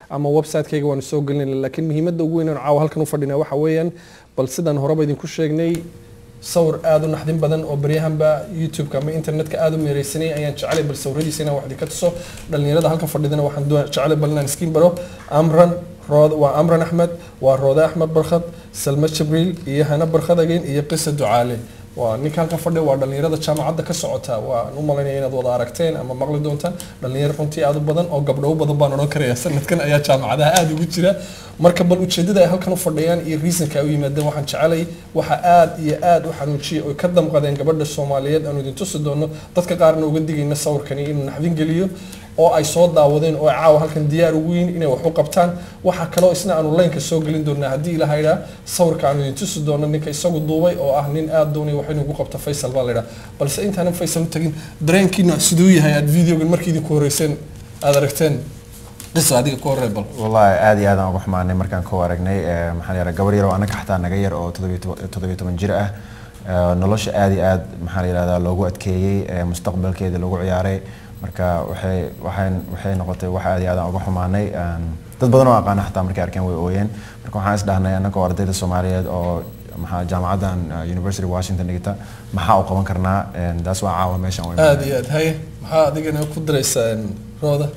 ama website-kayga waanu soo gelinayna laakiin muhiimadda ugu weyn aan caawa halkan u fadhinaa waxa weeyaan bal sidaan horeba idinku sheegnay sawir aada u naxdin badan oo baryahanba youtube-ka ama internetka aada u meereysanay ayaan jecelay bal sawiradiisa inaan wax idinka tuso dhalinyarada halkan fadhidana waxaan doon- jecelay bal inaan iskiin baro amran rood waa amran axmed waa roode axmed barkhad salma jibriil iyo hana barkhad again iyo qisa ducaale waa ninka halkan fadhiya waa dhalinyarada jaamacadda ka socota waan u malaynaya inaad wada aragteen ama maqli doontaan dhalinyaro runtii aada u badan oo gabdho u badan baan odhan karaya sanadkan ayaa jaamacadaha aada ugu jira marka bal ujeedada ay halkan u fadhiyaan iyo reasonka ay u yimaadeen waxaan jecelay waxa aada iyo aada u xanuujiyay oy ka damqadeen gabadha soomaaliyeed aanu idin tusi doono dadka qaarna uga digayna sawirkani inuu naxdin geliyo oo ay soo daawadeen oo ay caawa halkan diyaar ugu yihiin inay wax u qabtaan waxaa kaloo isna aanu laynka soo gelin doonaa haddii ilaha idhaa sawirka aanu idin tusi doono ninka isagu duubay oo ah nin aada doonaya wax inuu ku qabto faysal baa laydhaa balse intaanan faysal u tagin dareenkiina siduu yahay aad videogan markii idinku horeyseen aada aragteen qisa adiga ku horey bal wallahi aad iyo aad aan uga xumaanay markaan ku aragnay eh, maxaa la yidhahdaa gabar yar oo anaga xataa naga yar oo toddobiyo toban- toddobiyo toban jir ah eh, nolosha aad iyo aad maxaa la yidhahdaa loogu adkeeyey eh, mustaqbalkeeda lagu ciyaaray marka waxay waxay waxay noqotay wax aad iyo aad aan uga xumaanay Een, dad badan oo aqaana xataa markay arkeen way ooyeen marka waxaan is dhahnay annagoo ardayda soomaaliyeed oo maxaa jaamacaddan eh, university washington dhigta maxaa u qaban karnaa Een, taas waa caawa meeshan u imaanay. aada iyo aad haye maxaa adigana ku daraysaa rooda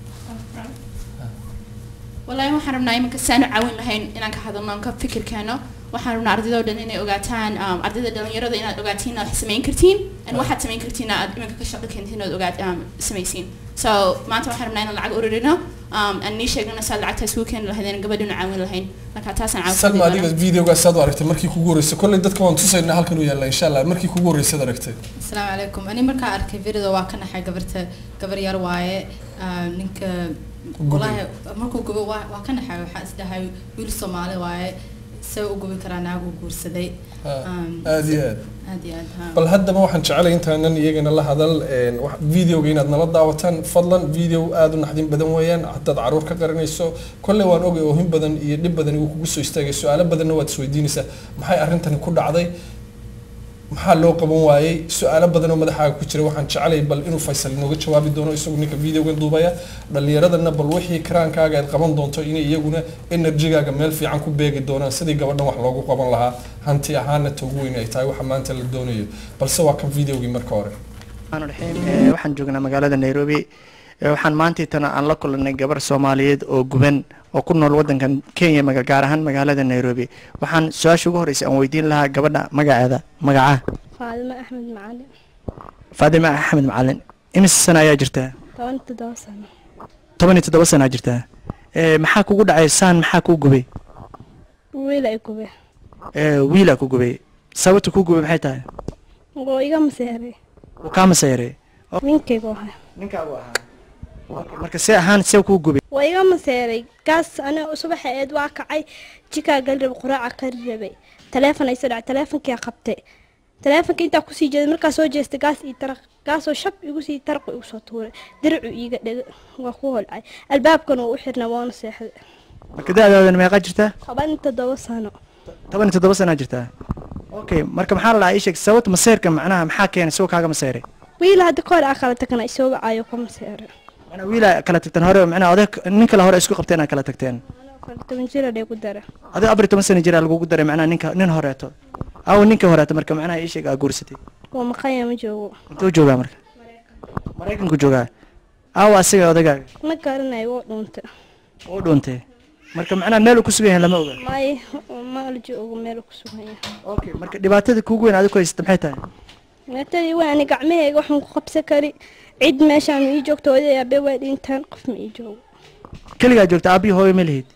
wallaahi waxaan rabnaa iminka saanu caawin lahayn inaan ka hadalno aan ka fikirkeeno waxaan rabnaa ardayda oo dhan inay ogaataan um, ardayda dhalinyarada inaad ogaatiin inaad wax samayn kartiin and waxaad samayn kartiin aad iminka ka shaqo keentiin inaad ogaat um, samaysiin so maanta waxaan rabnaa inaan lacag ururino um, aan nii sheegnana saad lacagtaas kuu keeni lahaydeen gabadhina caawin lahayn marka taasaan caawin salma adiga videogaas aad u aragtay markii kugu horeysay kolley dadka waan tusaynaa halkan u yaalla insha allah markii kugu horeysay aad aragtay asalaamu calaykum ani markaa arkay videoda waa ka naxay gabarta gabar yar waaye ah, ninka gubay. wallaahi markuu gubo waa waa ka naxay waxaa isdhahay wiil soomaali waaye see u gubi karaa naag uu guursaday Ha, Um, aad iyo aad aad iyo aad ha bal haddaba waxaan jecelay intaanan iyagana la hadal een, wax- videoga inaad nala daawataan fadlan video aada u naxdin badan weeyaan haddaad caruur ka qaranayso kolley waan ogay oohin badan iyo dhib badan igu kugu soo istaagay su-aalo badanna waad isweydiinaysaa maxay arrintani ku dhacday maxaa loo qaban waayey su-aalo badan oo madaxaaga ku jira waxaan jecelay bal inuu faysal inooga jawaabi doono isagu ninka videogan duubaya dhalinyaradana bal wixii karaankaaga aad qaban doonto inay iyaguna enerjigaaga meel fiican ku beegi doonaan sidii gabadhan wax loogu qaban lahaa hanti ahaana ta ugu weyn ay tahay waxa maanta la doonayo balse waa kan videogii marka hore الرحمن الرحيم Ee, waxaan joognaa magaalada nairobi Ee, waxaan maantii tana aan la kulanay gabar soomaaliyeed oo guban oo ku nool wadankan kenya maga- gaar ahaan magaalada nairobi waxaan su-aasha ugu horeysa aan weydiin lahaa gabadha magaceeda magaca faadimo axmed macalin faadima axmed macalin imise sana ayaa jirtaa toban iyo toddoba sano toban iyo toddoba sana jirtaa Ee, maxaa kugu dhacay saan maxaa kuu gubay wiil ay gube Ee, wiilaa ku gubay sababta kuu gubay maxay tahay oo iga maseeray wuu kaa maseeray ninkaygu ahay ninkaagu ahaa marka see ahaan see kuu gubay waa iga maseeray gaas aniga subaxa eed waa kacay jikaa gali rabay quraaca kari rabay taleefon ay soo dhacay taleefonkia qabtay taleefonka intaa kusii jeeday markaa soo jeestay gaas ii taraq gaasoo shab igu sii taraqu igu soo tuuray diracu iiga dhega waa ku holcay albaabkan uu u xirna waana seexday marka da-daadan meeqaa jirtaa toban iyo toddoba sano toban iyo toddoba sanaa jirtaa okay marka maxaa la dhahaa ii sheeg sababta maseerka macnaha maxaa keenay isagoo kaaga maseeray wiil hadda ka hor aa kala tagna isoo wacayo ka maseeray macnaa wiilaa kala tagteen hore macnaha oday nin kale hore isku qabteen aa kala tagteen anoo kale toban jira dheegu dara adigo afar iyo toban sana jiraa lagugu daray macnaha ninka nin horeeto aw ninka horeeto marka macnaha ii sheeg aa guursatay waa maqanya ma joogo intuu joogaa marka maraykanku joogaa aawa asiga odagaaga ma garanayo waa dhuuntay oo dhuuntay marka macnaha meel uu ku sugan yahay lama oga may ma la joogo meel ku sugan yahay okay marka dhibaatada kuugu weyn adigu haysata maxay tahay meetadii waa ani gacmahayga waxaan ku qabsan kari cid meeshaan ii joogto oday abe waa dhintaan qof ma ii joogo keligaa joogta aabihi hooyo ma lihid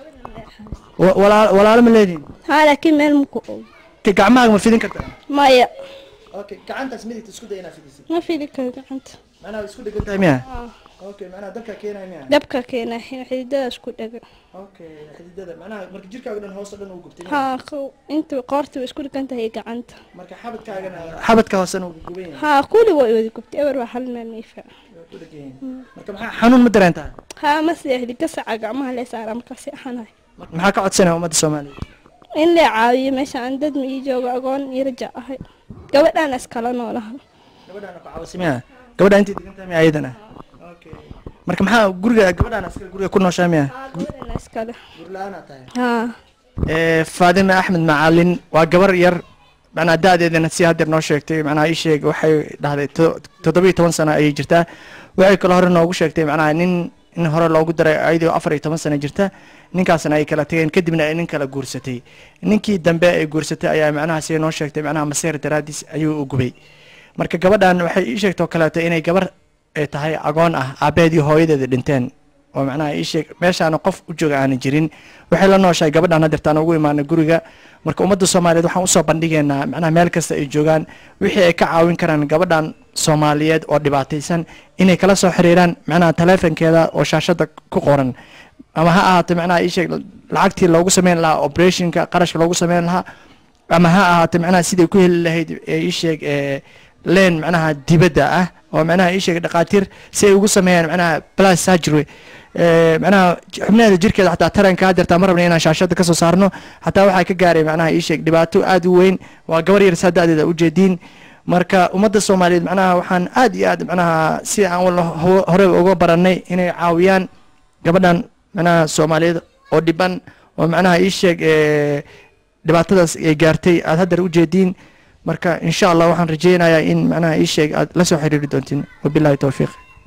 Wa- walaa- walaalo ma leedihin haa laakiin meel maku og Ka- gacmahaaga ma fidin kartaa maya okay gacantaas midigta isku day inaad fidisid ma fili karo gacanta macnaha isku dhegan tahay miya Haa. okay macnaha dabka keenaya miya dabka keena xididadaas ku dhega okay xididada macnaha marka jirkaaga dhan hoos oo dhan uu gubtay haa qow- inta qoorta way isku dhigan tahay gacanta marka xabadkaagana xabadka hoosena uu guban yahay haa kuli waa wada gubtay eber waa hal meel miifa waa ku dhegan yahay marka maxaa xanuun ma dareentaa haa ma seexdi gasaca gacmaha lee saara markaasi axanahay maxaa ka codsanaya ummadda soomaaliya in la caawiyo meesha aan dad ma ii joogo agoon iyo raja ahay gabadhaan iskala noolaha gabadhaana ku caawisa miya gabadha intay degan tahay miya ayadana okay marka maxaa guriga gabadhaan askari guriga ku nooshaa miya gabadhana iskale gurla-aan tahay haa Ee, faadime axmed macalin waa gabar yar macnaa da-deedana si haddeer noo sheegtay macnaha ii sheeg waxay dhahday to- toddobiyo toban sano ayay jirtaa waxay kale hore noogu sheegtay macnaha nin in hore loogu daray ayadoo afar iyo toban sano jirta ninkaasna ay kala tageen kadibna ay nin kala guursatay ninkii dambe ay guursatay ayaa macnaha si noo sheegtay macnaha maseer daraadiis ayuu u gubay marka gabadhan waxay ii sheegtoo kaleeto inay gabar ay tahay agoon ah aabaheed iyo hooyadeeda dhinteen oo macnaha ii sheeg meeshaana qof u jooga aanan jirin waxay la nooshahay gabadhan hadeertaan ugu imaanay guriga marka ummadda soomaaliyeed waxaan usoo bandhigaynaa macnaha meel kasta ay joogaan wixii ay ka caawin karaan gabadhan soomaaliyeed oo dhibaataysan inay kala soo xiriiraan macnaha taleefankeeda oo shaashada ku qoran ama ha ahaato macnaha ii sheeg lacagtii loogu sameyn lahaa operationka qarashka loogu sameyn lahaa ama ha ahaato macnaha siday ku heli lahayd ee ii sheeg ee leen macnaha dibadda ah oo macnaha ii sheeg dhaqaatiir si ay ugu sameeyaan macnaha plus surgery ee macnaha xubnaheeda jirkeeda xataa taranka hadeertaa ma rabna inaan shaashada kasoo saarno xataa waxaa ka gaaray macnaha ii sheeg dhibaato aad u weyn waa gabar yar saa da-deeda ujeediin marka ummadda soomaaliyeed macnaha waxaan aad iyo aad macnaha si aan wala ho- hore uga baranay inay caawiyaan gabadhan macnaha soomaaliyeed oo dhiban oo macnaha ii sheeg ee dhibaatadaas ay gaartay aad haddeer ujeediin marka insha allah waxaan rajeynayaa in macnaha ii sheeg aad la soo xiriiri doontiin wabillahi towfiiq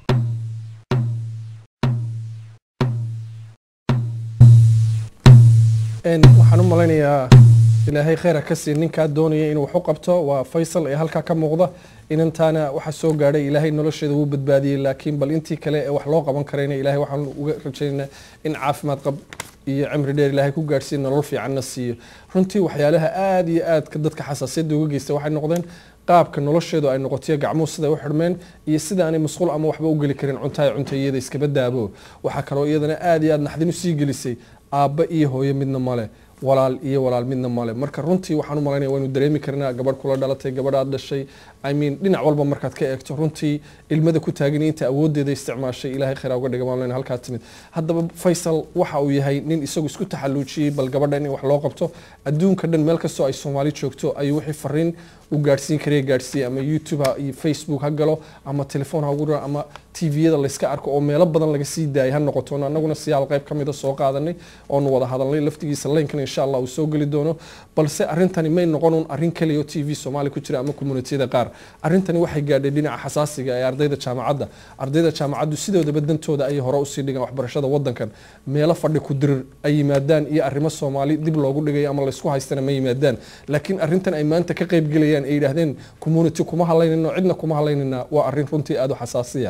Een, waxaan u malaynayaa ilaahay khayr ha ka sii ninkaa doonaya inuu wax u qabto waa faysal ee halkaa ka muuqda inantaana waxa soo gaadhay ilaahay nolosheeda wuu badbaadiyey laakiin bal intii kale ee wax loo qaban karayna ilaahay waxaan uga rajaynaynaa in caafimaad qab iyo cimri dheer ilaahay ku gaadhsiiyo nolol fiicanna siiyo runtii waxyaalaha aad iyo aadka dadka xasaasiyadda uga geysta waxay noqdeen qaabka nolosheedu ay noqotiyo gacmuhu siday u xidhmeen iyo sida aanay masquul ama waxba u geli karin cuntaha cunta iyada iskaba daabo waxaa kaloo iyadana aad iyo aad naxdin usii gelisay aabba iyo hooyo midna male walaal iyo walaal midna male marka runtii waxaan u malaynaya waynu dareemi karnaa gabadh kula dhalatay gabadhaad dhashay i mean dhinac walba markaad ka eegto runtii ilmada ku taagan iyo inta awoodeeda isticmaashay ilaahay khayra uga dhiga maalin halkaa timid haddaba faysal waxa uu yahay nin isagu isku taxalluujiyey bal gabadha in wax loo qabto adduunka dhan meel kastoo ay soomaali joogto ayuu wixii fariin u gaadhsiin karaya gaadhsiiyey ama youtube ha iyo facebook ha galo ama telefoon ha ugu dhiro ama tviyada layska arko oo meelo badan laga sii daayay ha noqoto annaguna siyaal qayb ka mida soo qaadanay oonu wada hadalnay laftigiisa laynkan insha allah uu soo geli doono balse arrintani may noqon un arrin kaliya oo t v soomaali ku jira ama communitiyada qaar arrintani waxay gaadhay dhinaca xasaasiga ee ardayda jaamacadda ardayda jaamacaddu sidoodaba dantooda ayay hore usii dhigaan waxbarashada wadankan meelo fadhi ku dirir ay yimaadaan iyo arrimo soomaali dib loogu dhigayo ama laysku haystana ma yimaadaan laakiin arrintan ay maanta ka qayb gelayaan ay yidhaahdeen community kuma hadlaynino cidna kuma hadlaynina waa arrin runtii aada u xasaasiya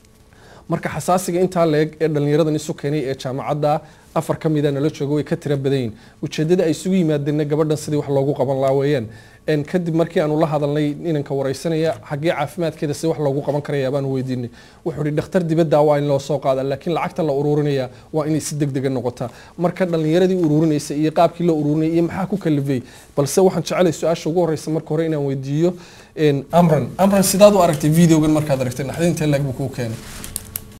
marka xasaasiga intaa leeg ee dhallinyaradan isu keenay ee jaamacadda afar ka mida nala jooga way ka tira badanyihin ujeedada ay isugu yimaadeenna gabadhan sidii wax loogu qaban laa weeyaan En kadib markii aanu la hadalnay inanka wareysanaya xaggee caafimaadkeeda si wax loogu qaban karaya baanu weydiinay wuxuu ihi dhakhtar dibadda waa in loo soo qaada laakiin lacagta la ururinaya waa inay si deg dega noqotaa marka dhallinyaradii ururinaysa iyo qaabkii la ururinaya iyo maxaa ku kalifay balse waxaan jecelay su-aasha ugu horeysa marka hore inaan weydiiyo En, amran amran sidaad u aragtay videogan markaad aragtay naxdinta leeg buu kuu keenay